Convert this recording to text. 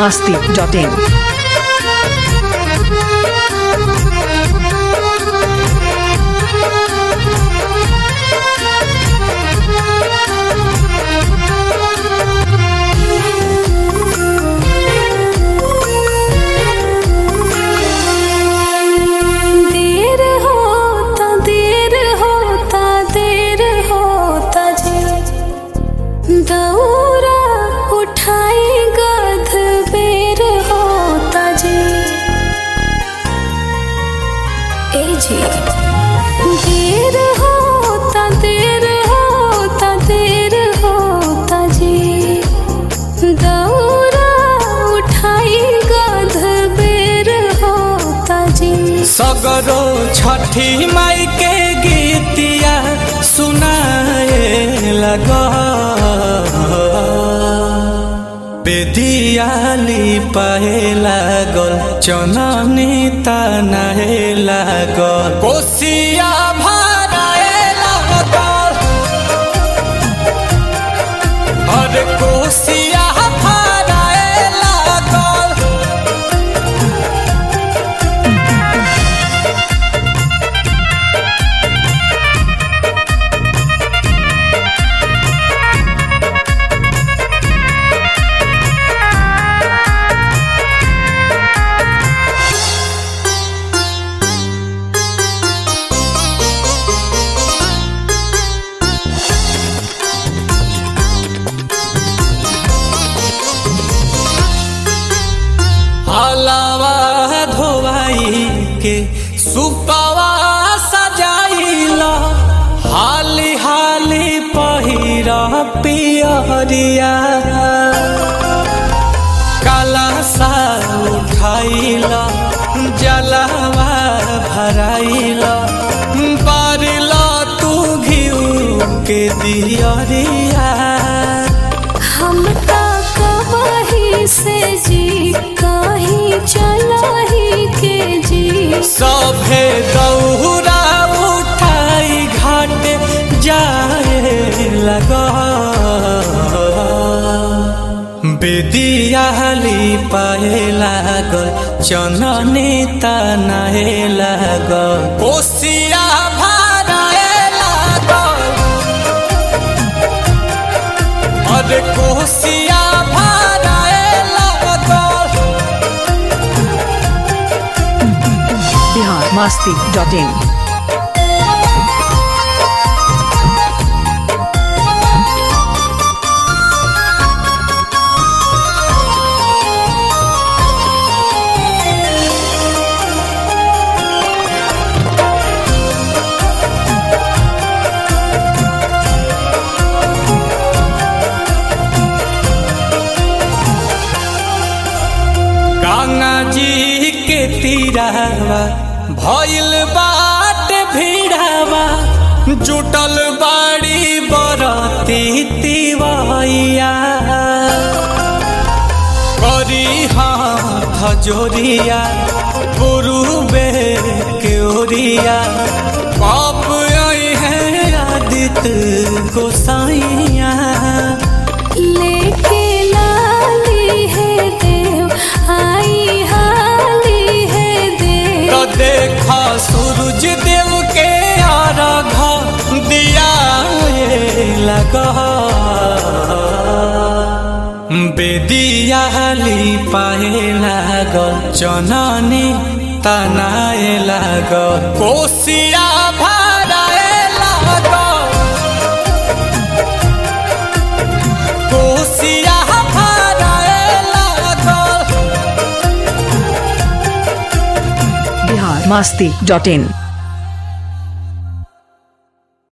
masti.in. देर होता देर होता देर होता जी दौरा उठाई गध बेर होता जी ए जी देर होता देर होता देर होता जी दौरा उठाई गध बेर होता जी सगरो छठी माई के गीतिया सुनाए लग बेदियाली पाए लागल चननी तनाए लागल कोसिया भराए लागल अरे कोसिया भराए लागल हलावा धोवाई के सुपावा सजाइला हाली हाली पहिरा पियरिया काला सा उठाइला जलावा भराइला बारिला तू घिउ के दियरिया हम ता कहीं से जी कहीं चला ही के जी सभे दौरा उठाई घाट जाए लगा बेदियाली पाए लागल चननी तनाए लागल कोसिया भराए लागल अरे कोसिया भराए लागल Bihar masti.in. गंगा जी के तीरावा भइल बाट भीड़ावा जुटल बाड़ी बरती तिवैया करी हाथ जोरिया पुरुबे के ओरिया पाप आई है आदित्य गोसाइया लेके लाली है देव आई हाली है देव तो देखा सूरज देव के आराघ दिया लगा बेदियाली पाए लागल चननी तनाए लागल कोसिया भराए लागल कोसिया भराए लागल Bihar masti.in.